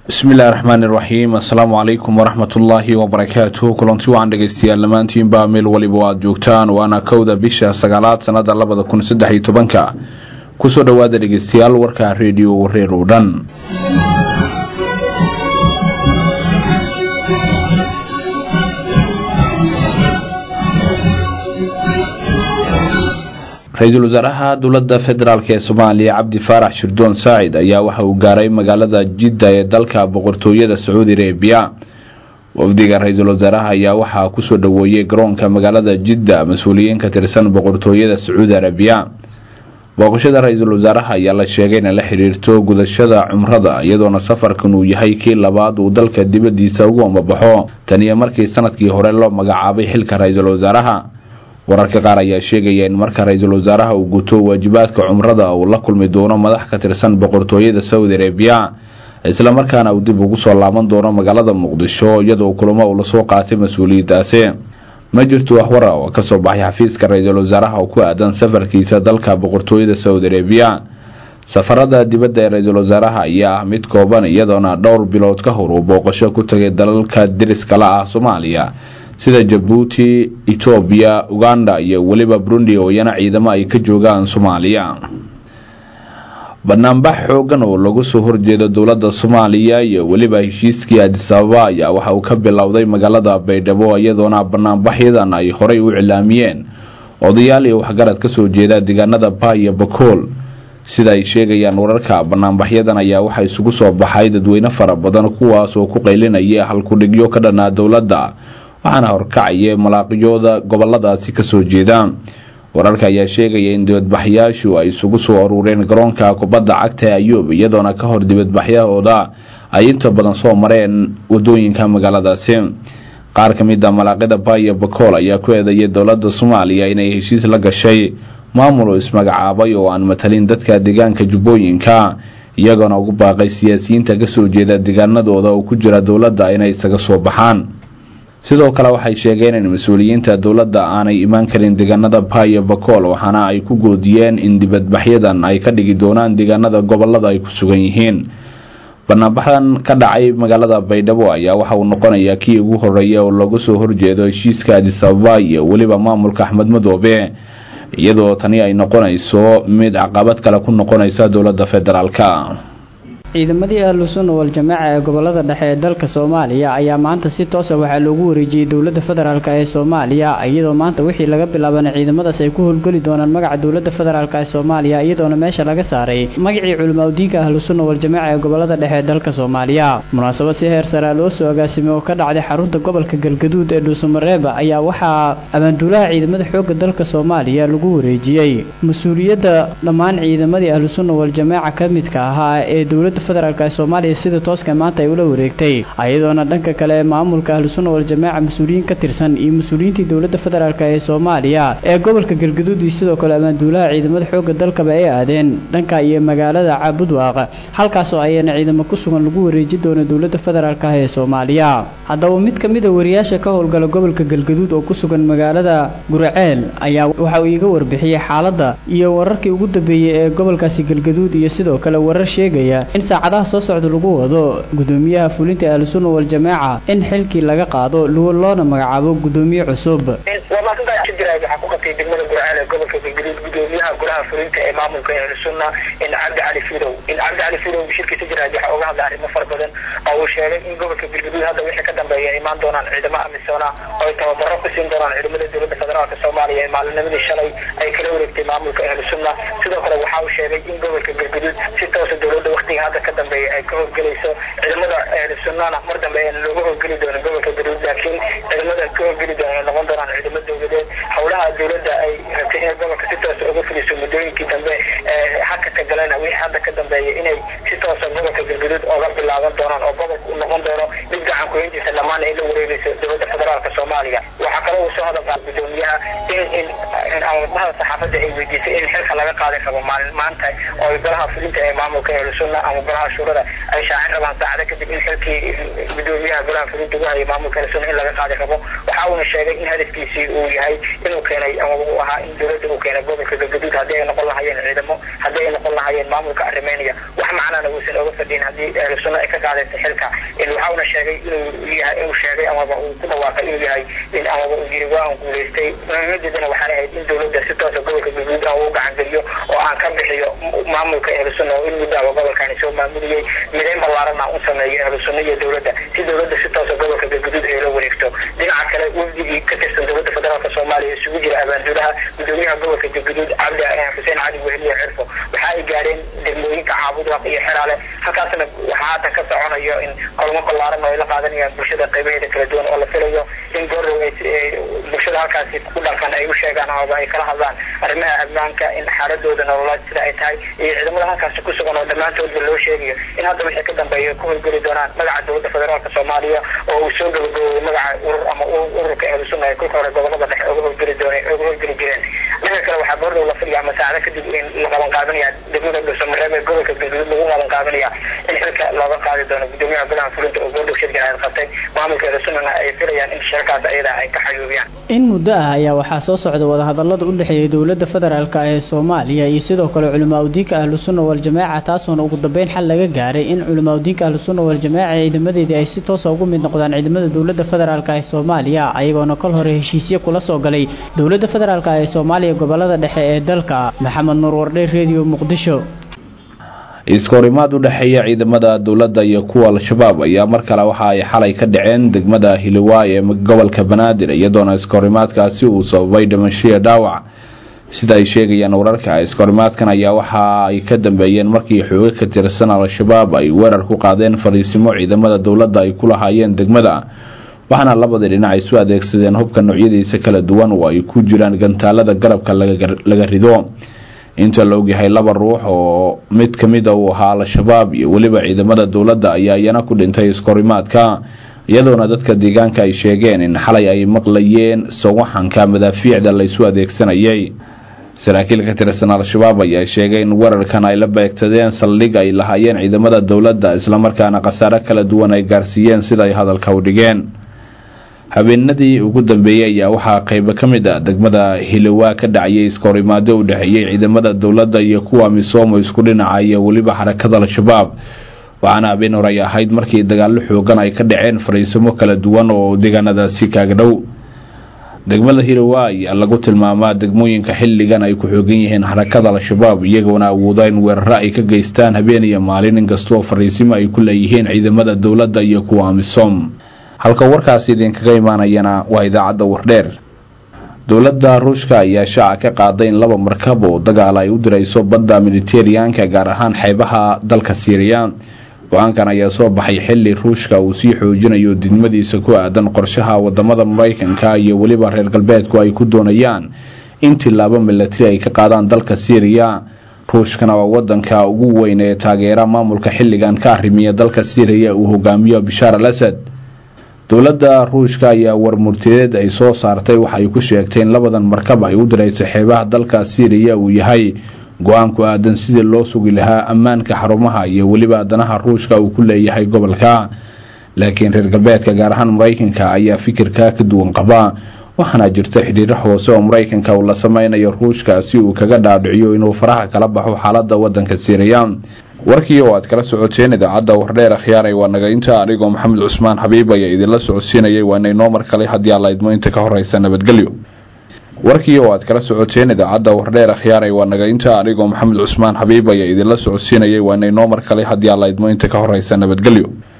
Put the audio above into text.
bismi illahi raxmaani iraxiim assalaamu calaykum waraxmat ullaahi wabarakaatuh kulanti wacan dhegeystayaal dhammaantiinba meel waliba aad joogtaan waana kowda bisha sagaalaad sanada labada kun saddex iyo tobanka kusoo dhowaada dhegeystayaal warka reediyo wareer oo dhan ra-iisul wasaaraha dowladda federaalk ee soomaaliya cabdi faarax shirdoon saacid ayaa waxa uu gaaray magaalada jidda ee dalka boqortooyada sacuudi arabiya wafdiga ra-iisul wasaaraha ayaa waxaa kusoo dhaweeyey garoonka magaalada jidda mas-uuliyiin ka tirsan boqortooyada sacuudi arabiya booqashada ra-iisul wasaaraha ayaa la sheegay inay la xiriirto gudashada cumrada iyadoona safarkan uu yahay kii labaad uu dalka dibadiisa ugu ambabaxo taniyo markii sanadkii hore loo magacaabay xilka ra-iisul wasaaraha wararka qaar ayaa sheegaya in marka ra-iisul wasaaraha uu guto waajibaadka cumrada uu la kulmi doono madax ka tirsan boqortooyada saudi arabiya islamarkaana uu dib ugu soo laaban doono magaalada muqdisho iyadoo kulamo uu lasoo qaatay mas-uuliyadaasi ma jirto waxwara oo kasoo baxay xafiiska ra-iisul wasaaraha oo ku aadan safarkiisa dalka boqortooyada saudi arabiya safarada dibadda ee ra-iisul wasaaraha ayaa ah mid kooban iyadoona dhowr bilood ka hor uu booqasho ku tagay dalalka diriskala ah soomaaliya sida jabuuti etoobiya uganda iyo weliba burundi oo iyana ciidamo ay ka joogaan soomaaliya banaanbax xoogan oo lagu soo horjeedo dowladda soomaaliya iyo weliba heshiiskii adisababa ayaa waxa uu ka bilowday magaalada baydhabo iyadoona banaanbaxyadan ay horey u cilaamiyeen odayaal iyo waxgarad kasoo jeeda deegaanada ba iyo bakool sida ay sheegayaan wararka banaanbaxyadan ayaa waxaa isugu soo baxay dadweyne fara badan kuwaas oo ku qaylinaya halkudhigyo ka dhanaa dowladda waxaana horkacaya malaaqyooda goboladaasi kasoo jeeda wararka ayaa sheegaya in dibadbaxyaashu ay isugu soo aruureen garoonka kubadda cagta ee ayuub iyadoona ka hor dibadbaxyahooda ay inta badan soo mareen wadooyinka magaaladaasi qaar ka mid a malaaqyada baya bakool ayaa ku eedeeyay dowladda soomaaliya inay heshiis la gashay maamul ismagacaabay oo aan matalin dadka deegaanka jubbooyinka iyagoona ugu baaqay siyaasiyiinta kasoo jeeda deegaanadooda oo ku jira dowladda inay isaga soo baxaan sidoo kale waxay sheegeen in mas-uuliyiinta dowladda aanay imaan karin deegaanada baya bakool waxaana ay ku goodiyeen in dibadbaxyadan ay ka dhigi doonaan deegaanada gobolada ay ku sugan yihiin banaanbaxdan ka dhacay magaalada baydhabo ayaa waxa uu noqonayaa kii ugu horeeya oo lagu soo horjeedo heshiiska adisababa iyo weliba maamulka axmed madoobe iyadoo tani ay noqonayso mid caqabad kale ku noqonaysa dowladda federaalka ciidamadii ahlu sunna wal-jamaaca ee gobolada dhexe ee dalka soomaaliya ayaa maanta si toosa waxaa loogu wareejiyey dowladda federaalk ee soomaaliya iyadoo maanta wixii laga bilaabana ciidamadaas ay ku howlgeli doonaan magaca dowladda federaalk ee soomaaliya iyadoona meesha laga saaray magacii culimaadudiinka ahlu sunna wal-jamaaca ee gobolada dhexe ee dalka soomaaliya munaasabad si heer saraa loo soo agaasimay oo ka dhacday xarunta gobolka galgaduud ee dhuusamareeba ayaa waxaa abaanduulaha ciidamada xoogga dalka soomaaliya lagu wareejiyey mas-uuliyadda dhammaan ciidamadii ahlu sunna wal-jamaaca ka midka ahaa ee dowladda federaalk ee soomaaliya sida tooska maanta ay ula wareegtay iyadoona dhanka kale maamulka ahlusunna wal-jamaaca mas-uuliyiin ka tirsan iyo mas-uuliyiintii dowladda federaalk ee soomaaliya ee gobolka galgaduud iyo sidoo kale abaanduulaha ciidamada xoogga dalkaba ay aadeen dhanka iyo magaalada caabudwaaq halkaasoo ayana ciidamo ku sugan lagu wareeji doono dowladda federaalk ee soomaaliya haddaba mid ka mid a wariyaasha ka howlgala gobolka galgaduud oo ku sugan magaalada guraceel ayaa waxa uu iiga warbixiyey xaaladda iyo wararkii ugu dambeeyey ee gobolkaasi galgaduud iyo sidoo kale warar sheegaya in saacadaha soo socda lagu wado gudoomiyaha fulinta ahlusunna wal-jamaaca in xilkii laga qaado loona magacaabo gudoomiye cusub waxaa ku qabtay degmada gurceel ee gobolka galgaduud gudoomiyaha golaha fulinta ee maamulka ahlusunna in cabdi cali fidow in cabdi cali fidow shirkiisa jiraad waxa uga hadla arrimo fara badan oo uu sheegay in gobolka galgaduud hadda wixii ka dambeeya ay imaan doonaan ciidamo amisoona oo ay tababaro ku siin doonaan ciidamada dowladda federaalk soomaaliya ee maalinimadii shalay ay kala wareegtay maamulka ahlusunna sidoo kale waxa uu sheegay in gobolka galgaduud si toosa dowladda waqtiga hadda ka dambeeya ay ka howlgelayso ciidamada ahlusunnana mar dambe aan looga howlgeli doonin gobolka galgaduud laakiin ciidamada ka howlgeli doona ay noqon doonaan ciidamo dowladeed howlaha dowladda ay rabtay inay gobolka si toosa uga fuliso muddooyinkii dambe hakadka galena wixii hadda ka dambeeya inay si toosa gobolka galgaduud oga bilaaban doonaan oo gobolka u noqon doono mid gacan kuhayntiisa dhammaan ay la wareegayso dowladda federaalk soomaaliya waxaa kaloo uu soo hadal qaad gudoomiyaha in in in amadbaha saxaafadda ay weydiisay in xilka laga qaadi rabo maalin maanta oo golaha fulinta ee maamulka ehlusunna ama golaha shuurada ay shaacin rabaan saacado kadib in xilkii gudoomiyaha golaha fulinta ugu hayay maamulka ehlusunna in laga qaadi rabo waxa uuna sheegay in hadafkiisii uu yahay inuu keenay ama uu ahaa in dowladda uu keenay gobolka galgaduud haddii ay noqon lahayeen ciidamo haddii ay noqon lahayeen maamulka armenia wax macnana uusan oga fadhiin haddii ehlusunna ay ka qaadaysa xilka waxa uuna sheegay inuu yahay inuu sheegay amaba uu ku dhawaaqay inuu yahay in amaba uu yiri waa aan guulaystay muhiimadeedana waxaana ahayd in dowladda si toosa gobolka galgaduud aan u gacan geliyo oo aan ka bixiyo maamulka ehlusunna oo in muddaaba gobolkani soo maamuliyey midayn ballaaran aan u sameeyo ehlusunna iyo dowladda si dowladda si toosa gobolka galgaduud ay la wareegto dhinaca kale wafdigii ka tirsan dowladda federaalk soomaaliya isugu jira abaanduulaha gudoomiyaha gobolka galgaduud cabdi xuseen cali weheliye cirfo waxa ay gaareen degmooyinka caabudwaq iyo xeraale halkaasna waxaa haatan ka soconayo in kulamo ballaaran oo ay la qaadanayaan bulshada qaybaheeda kala duwan oo la filayo in goordhow bulshada halkaasi ku dhaqan ay u sheegaan amaba ay kala hadlaan arrimaha ammaanka in xaaladooda nololeed sida ay tahay iyo ciidamada halkaasi ku sugan oo dhammaantoodba loo sheegayo in hadda wixii ka dambeeya ku howlgeli doonaan magaca dowladda federaalk soomaaliya oo uu soo gabagaboway magaca urur ama ururka ehlusunna ay kulka hore gobolada dhexe uga howlgeli doon uga howlgeli jireen dhanka kale waxaa goordhow la fadhiya ama saacado kadib in la qaban qaadanaya degmada dhuusamareeb ee gobolka galgaduud lagu qaban qaadanaya in xilka looga qaadi doono gudoomiyaha golaha fulinta oo goordhow shirkan ay qabtay maamulka ehlusunnana ay filayaan in shirkaas ayada ay ka xayuubiyaan in muddo ah ayaa waxaa soo socda wadahadallada u dhexeeyay dowladda federaalk ee soomaaliya iyo sidoo kale culimaauddiinka ahlusunna waljamaaca taasoona ugu dambeyn xal laga gaaray in culimaauddiinka ahlusunna waljamaaca ciidamadeedii ay si toosa ugu mid noqdaan ciidamada dowladda federaalk ee soomaaliya ayagoona kol hore heshiisyo kula soo galay dowladda federaalk ee soomaaliya gobolada dhexe ee dalka maxamed nuur wardhe redio muqdisho iskahorimaad u dhexeeya ciidamada dowladda iyo kuwa al-shabaab ayaa mar kale waxa ay xalay ka dhaceen degmada hiliwaay ee gobolka banaadir iyadoona iskahorimaadkaasi uu sababay dhimashiya dhaawac sida ay sheegayaan wararka iskahorimaadkan ayaa waxa ay ka dambeeyeen markii xooga ka tirsan al-shabaab ay weerar ku qaadeen fariisimo ciidamada dowladda ay ku lahaayeen degmada waxaana labadii dhinac isu adeegsadeen hubka noocyadiisa kala duwan oo ay ku jiraan gantaalada garabka laga rido inta la ogyahay laba ruux oo mid ka mid a uu ahaa al-shabaab iyo weliba ciidamada dowladda ayaa iyana ku dhintay iskahorimaadka iyadoona dadka deegaanka ay sheegeen in xalay ay maqlayeen sawaxanka madaafiicda laysu adeegsanayay saraakiil ka tirsan al-shabaab ayaa sheegay in weerarkan ay la beegtadeen saldhig ay lahaayeen ciidamada dowladda islamarkaana khasaare kala duwan ay gaarsiiyeen sida ay hadalka u dhigeen habeenadii ugu dambeeyey ayaa waxaa qaybo ka mid a degmada hilowaa ka dhacayay iskahorimaado u dhexeeyey ciidamada dowladda iyo kuwa misoomo isku dhinaca iyo weliba xarakada al-shabaab waxaana habeen hore ay ahayd markii dagaallo xoogan ay ka dhaceen fariisimo kala duwan oo deegaanadaasi kaaga dhow degmada hilowa ayaa lagu tilmaamaa degmooyinka xilligan ay ku xoogan yihiin xarakada al-shabaab iyagoona awooda in weeraro ay ka geystaan habeen iyo maalin inkastoo fariisimo ay ku leeyihiin ciidamada dowladda iyo kuwa amisom halka warkaasi idinkaga imaanayana waa idaacadda wardheer dowladda ruushka ayaa shaaca ka qaaday in laba markab oo dagaal ay u dirayso badda mediteraneanka gaar ahaan xeebaha dalka syriya go-aankan ayaa soo baxay xili ruushka uu sii xoojinayo didmadiisa ku aadan qorshaha wadamada maraykanka iyo weliba reer galbeedku ay ku doonayaan in tilaabo milatari ay ka qaadaan dalka syriya ruushkana waa wadanka ugu weyn ee taageera maamulka xilligan ka arrimiya dalka syriya uu hogaamiyo bishaar al asad dowladda ruushka ayaa warmurtiyeed ay soo saartay waxa ay ku sheegtay in labadan markab ay u diraysa xeebaha dalka syriya uu yahay go-aan ku aadan sidii loo sugi lahaa ammaanka xarumaha iyo weliba danaha ruushka uu ku leeyahay gobolka laakiin reer galbeedka gaar ahaan maraykanka ayaa fikirka ka duwan qaba waxaana jirta xidhiiro hoose oo maraykanka uu la sameynayo ruushka si uu kaga dhaadhiciyo inuu faraha kala baxo xaalada wadanka syriya warkii oo aad kala socoteen idaacadda wardheer akhyaaray waa naga inta anigoo maxamed cusmaan xabiib ayaa idinla socodsiinayay waa inay noo mar kale haddii alla idmo inta ka horeysa nabadgelyo warkii oo aad kala socoteen idaacadda wardheer akhyaaray waa naga inta anigoo maxamed cusmaan xabiib ayaa idinla socodsiinayay waa inay noo mar kale haddii alla idmo inta ka horeysa nabadgelyo